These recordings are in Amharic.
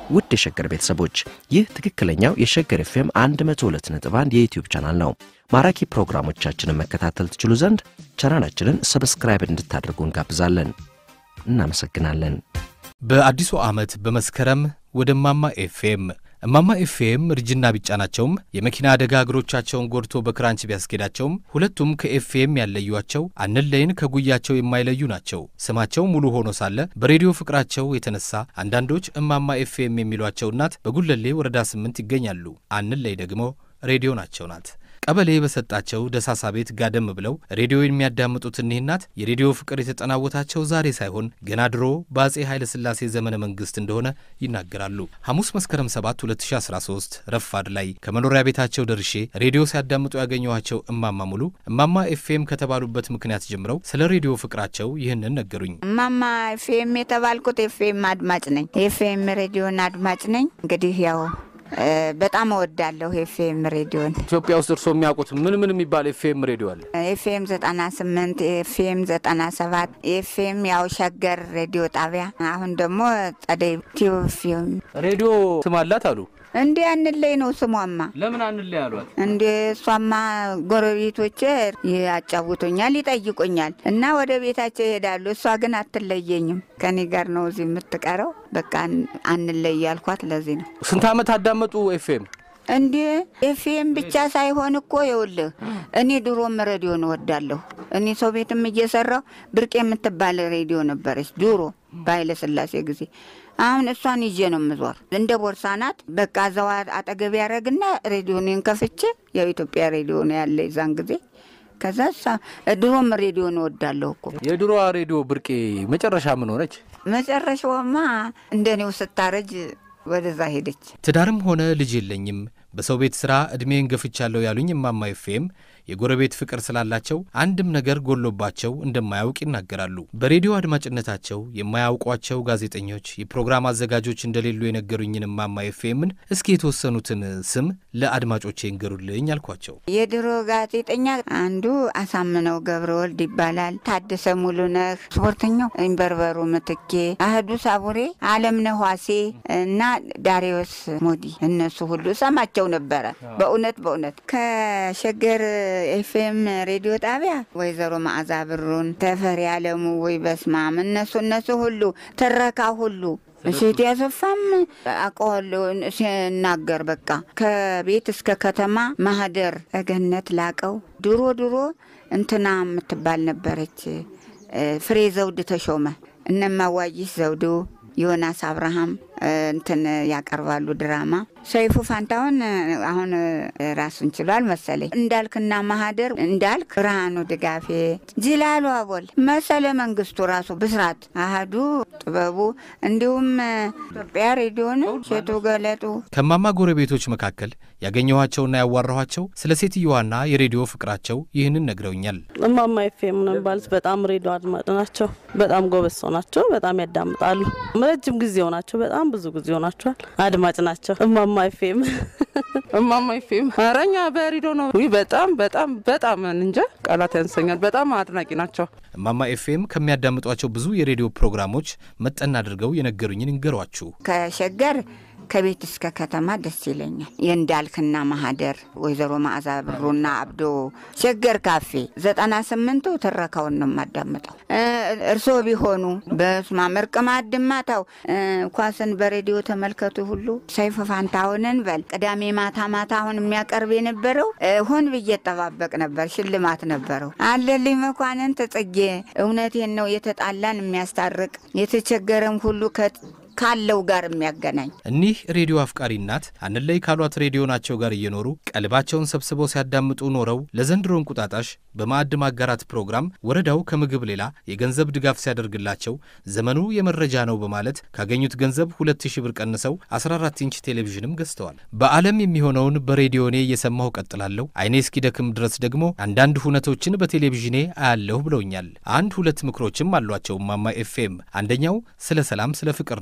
ውድ የሸገር ቤተሰቦች ይህ ትክክለኛው የሸገር ኤፍኤም 102.1 የዩትዩብ ቻናል ነው። ማራኪ ፕሮግራሞቻችንን መከታተል ትችሉ ዘንድ ቻናላችንን ሰብስክራይብ እንድታደርጉ እንጋብዛለን። እናመሰግናለን። በአዲሱ ዓመት በመስከረም ወደ እማማ ኤፍኤም እማማ ኤፍኤም እርጅና ቢጫናቸውም የመኪና አደጋ እግሮቻቸውን ጎድቶ በክራንች ቢያስኬዳቸውም ሁለቱም ከኤፍኤም ያለዩቸው አንለይን ከጉያቸው የማይለዩ ናቸው። ስማቸው ሙሉ ሆኖ ሳለ በሬዲዮ ፍቅራቸው የተነሳ አንዳንዶች እማማ ኤፍኤም የሚሏቸው እናት በጉለሌ ወረዳ ስምንት ይገኛሉ። አንለይ ደግሞ ሬዲዮ ናቸው ናት። ቀበሌ በሰጣቸው ደሳሳ ቤት ጋደም ብለው ሬዲዮ የሚያዳምጡት እኒህ እናት የሬዲዮ ፍቅር የተጠናወታቸው ዛሬ ሳይሆን ገና ድሮ በአጼ ኃይለ ሥላሴ ዘመነ መንግሥት እንደሆነ ይናገራሉ። ሐሙስ መስከረም 7 2013 ረፋድ ላይ ከመኖሪያ ቤታቸው ደርሼ ሬዲዮ ሲያዳምጡ ያገኘኋቸው እማማ ሙሉ እማማ ኤፍኤም ከተባሉበት ምክንያት ጀምረው ስለ ሬዲዮ ፍቅራቸው ይህንን ነገሩኝ። እማማ ኤፍኤም የተባልኩት ኤፍኤም አድማጭ ነኝ። ኤፍኤም ሬዲዮን አድማጭ ነኝ። እንግዲህ ያው በጣም እወዳለሁ ኤፍኤም ሬዲዮን። ኢትዮጵያ ውስጥ እርስዎ የሚያውቁት ምን ምን የሚባል ኤፍኤም ሬዲዮ አለ? ኤፍኤም ዘጠና ስምንት ኤፍኤም ዘጠና ሰባት ኤፍኤም ያው ሸገር ሬዲዮ ጣቢያ፣ አሁን ደግሞ ጸደይ ቲዩብ ሬዲዮ ስም አላት አሉ። እንዲ አንለይ ነው ስሟማ። ለምን አንለይ አሏት? እንደ እሷማ ጎረቤቶቼ ያጫውቱኛል፣ ይጠይቁኛል እና ወደ ቤታቸው ይሄዳሉ። እሷ ግን አትለየኝም፣ ከኔ ጋር ነው እዚህ የምትቀረው። በቃ አንለይ ያልኳት ለዚህ ነው። ስንት ዓመት አዳመጡ ኤፍኤም? እንዴ ኤፍኤም ብቻ ሳይሆን እኮ ይኸውልህ፣ እኔ ድሮም ሬዲዮን እወዳለሁ። እኔ ሰው ቤትም እየሰራሁ ብርቅ የምትባል ሬዲዮ ነበረች ድሮ በኃይለ ሥላሴ ጊዜ። አሁን እሷን ይዤ ነው የምዞር። እንደ ቦርሳ ናት። በቃ እዛው አጠገብ ያደረግና ሬዲዮን ከፍቼ ያው ኢትዮጵያ ሬዲዮ ነው ያለ የዛን ጊዜ። ከዛ ድሮም ሬዲዮን እወዳለሁ እኮ። የድሮዋ ሬዲዮ ብርቄ መጨረሻ ምን ሆነች? መጨረሻውማ እንደኔው ስታረጅ ወደዛ ሄደች። ትዳርም ሆነ ልጅ የለኝም በሰው ቤት ሥራ ዕድሜን ገፍቻለሁ ያሉኝ እማማ ኤፍኤም የጎረቤት ፍቅር ስላላቸው አንድም ነገር ጎሎባቸው እንደማያውቅ ይናገራሉ። በሬዲዮ አድማጭነታቸው የማያውቋቸው ጋዜጠኞች፣ የፕሮግራም አዘጋጆች እንደሌሉ የነገሩኝን እማማ ኤፍኤምን እስኪ የተወሰኑትን ስም ለአድማጮቼ እንገሩልኝ አልኳቸው። የድሮ ጋዜጠኛ አንዱ አሳምነው ገብረ ወልድ ይባላል። ታደሰ ሙሉነህ፣ ስፖርተኛው ኢንበርበሩ ምትኬ፣ አህዱ ሳቡሬ፣ አለምነህ ዋሴ እና ዳሪዮስ ሞዲ እነሱ ሁሉ ሰማቸው ነበረ። በእውነት በእውነት ከሸገር ኤፍኤም ሬዲዮ ጣቢያ ወይዘሮ መዓዛ ብሩን፣ ተፈሪ አለሙ፣ ወይ በስማም እነሱ እነሱ ሁሉ ትረካ ሁሉ እሴት ያሰፋም አውቀዋለሁ ሲናገር በቃ ከቤት እስከ ከተማ ማህደር እገነት ላቀው ድሮ ድሮ እንትና የምትባል ነበረች ፍሬ ዘውድ ተሾመ እነማዋይሽ ዘውዱ ዮናስ አብርሃም እንትን ያቀርባሉ ድራማ። ሰይፉ ፋንታሁን አሁን ራሱን ችሏል መሰለኝ። እንዳልክና ማህደር እንዳልክ፣ ብርሃኑ ድጋፌ፣ ጅላሉ አቦል፣ መሰለ መንግስቱ ራሱ ብስራት፣ አህዱ ጥበቡ፣ እንዲሁም ኢትዮጵያ ሬዲዮን ሴቱ ገለጡ። ከማማ ጎረቤቶች መካከል ያገኘኋቸውና ያዋራኋቸው ስለ ሴትየዋና የሬዲዮ ፍቅራቸው ይህንን ነግረውኛል። እማማ ኤፍኤም ነው የሚባሉት። በጣም ሬዲዮ አድማጭ ናቸው። በጣም ጎበዝ ሰው ናቸው። በጣም ያዳምጣሉ። ረጅም ጊዜ ሆናቸው። በጣም ብዙ ጊዜ ሆናቸዋል። አድማጭ ናቸው። እማማ ኤፍኤም እማማ ኤፍኤም ኧረ እኛ በሬዲዮ ነው። ውይ በጣም በጣም በጣም እንጃ ቃላት ያንሰኛል። በጣም አድናቂ ናቸው። እማማ ኤፍኤም ከሚያዳምጧቸው ብዙ የሬዲዮ ፕሮግራሞች መጠን አድርገው የነገሩኝን እንገሯችሁ። ከሸገር ከቤት እስከ ከተማ ደስ ይለኛል። የእንዳልክና ማህደር ወይዘሮ ማዕዛ ብሩና አብዶ ሸገር ካፌ ዘጠና ስምንቱ ትረካውን ነው የማዳምጠው። እርስዎ ቢሆኑ በስማ መርቅ ማድማታው ኳስን በሬዲዮ ተመልከቱ ሁሉ ሰይፈ ፋንታሁንን በል ቅዳሜ ማታ ማታ አሁን የሚያቀርብ የነበረው ሆን ብዬ ጠባበቅ ነበር። ሽልማት ነበረው። አለልኝ መኳንን ተጽጌ እውነቴን ነው የተጣላን የሚያስታርቅ የተቸገረም ሁሉ ካለው ጋር የሚያገናኝ እኒህ ሬዲዮ አፍቃሪ እናት አንለይ ካሏት ሬዲዮ ናቸው ጋር እየኖሩ ቀልባቸውን ሰብስበው ሲያዳምጡ ኖረው ለዘንድሮ እንቁጣጣሽ በማዕድ ማጋራት ፕሮግራም ወረዳው ከምግብ ሌላ የገንዘብ ድጋፍ ሲያደርግላቸው ዘመኑ የመረጃ ነው በማለት ካገኙት ገንዘብ ሁለት ሺህ ብር ቀንሰው 14 ኢንች ቴሌቪዥንም ገዝተዋል። በዓለም የሚሆነውን በሬዲዮኔ እየሰማሁ ቀጥላለሁ፣ አይኔ እስኪደክም ድረስ ደግሞ አንዳንድ ሁነቶችን በቴሌቪዥኔ አያለሁ ብለውኛል። አንድ ሁለት ምክሮችም አሏቸው እማማ ኤፍኤም። አንደኛው ስለ ሰላም፣ ስለ ፍቅር ነው።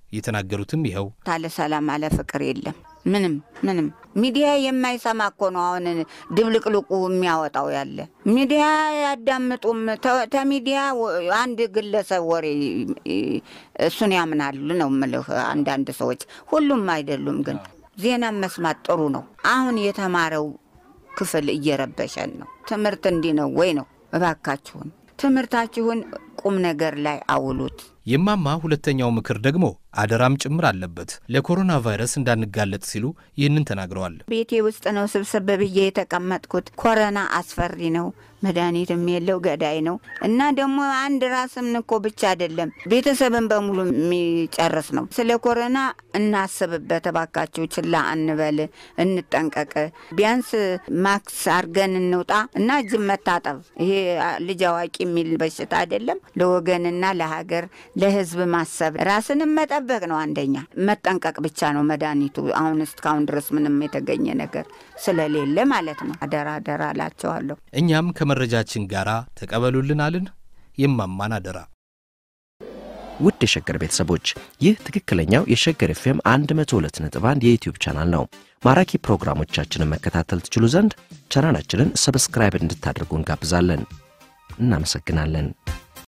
የተናገሩትም ይኸው ታለ ሰላም አለ ፍቅር የለም። ምንም ምንም ሚዲያ የማይሰማ እኮ ነው አሁን ድብልቅልቁ የሚያወጣው ያለ ሚዲያ ያዳምጡም ተሚዲያ አንድ ግለሰብ ወሬ እሱን ያምናሉ ነው ምልህ። አንዳንድ ሰዎች ሁሉም አይደሉም፣ ግን ዜና መስማት ጥሩ ነው። አሁን የተማረው ክፍል እየረበሸን ነው። ትምህርት እንዲህ ነው ወይ ነው? እባካችሁን ትምህርታችሁን ቁም ነገር ላይ አውሉት። የማማ ሁለተኛው ምክር ደግሞ አደራም ጭምር አለበት። ለኮሮና ቫይረስ እንዳንጋለጥ ሲሉ ይህንን ተናግረዋል። ቤቴ ውስጥ ነው ስብስብ ብዬ የተቀመጥኩት። ኮረና አስፈሪ ነው፣ መድኃኒትም የለው ገዳይ ነው እና ደግሞ አንድ ራስም እኮ ብቻ አይደለም ቤተሰብን በሙሉ የሚጨርስ ነው። ስለ ኮረና እናስብበት እባካችሁ፣ ችላ አንበል፣ እንጠንቀቅ። ቢያንስ ማክስ አርገን እንውጣ እና እጅን መታጠብ። ይሄ ልጅ አዋቂ የሚል በሽታ አይደለም። ለወገንና ለሀገር ለሕዝብ ማሰብ ራስንም መጠበቅ ነው። አንደኛ መጠንቀቅ ብቻ ነው መድኃኒቱ። አሁን እስካሁን ድረስ ምንም የተገኘ ነገር ስለሌለ ማለት ነው። አደራ አደራ እላቸዋለሁ። እኛም ከመረጃችን ጋር ተቀበሉልን አልን የማማን አደራ። ውድ የሸገር ቤተሰቦች ይህ ትክክለኛው የሸገር ኤፍኤም 102.1 የዩትዩብ ቻናል ነው። ማራኪ ፕሮግራሞቻችንን መከታተል ትችሉ ዘንድ ቻናላችንን ሰብስክራይብ እንድታደርጉ እንጋብዛለን። እናመሰግናለን።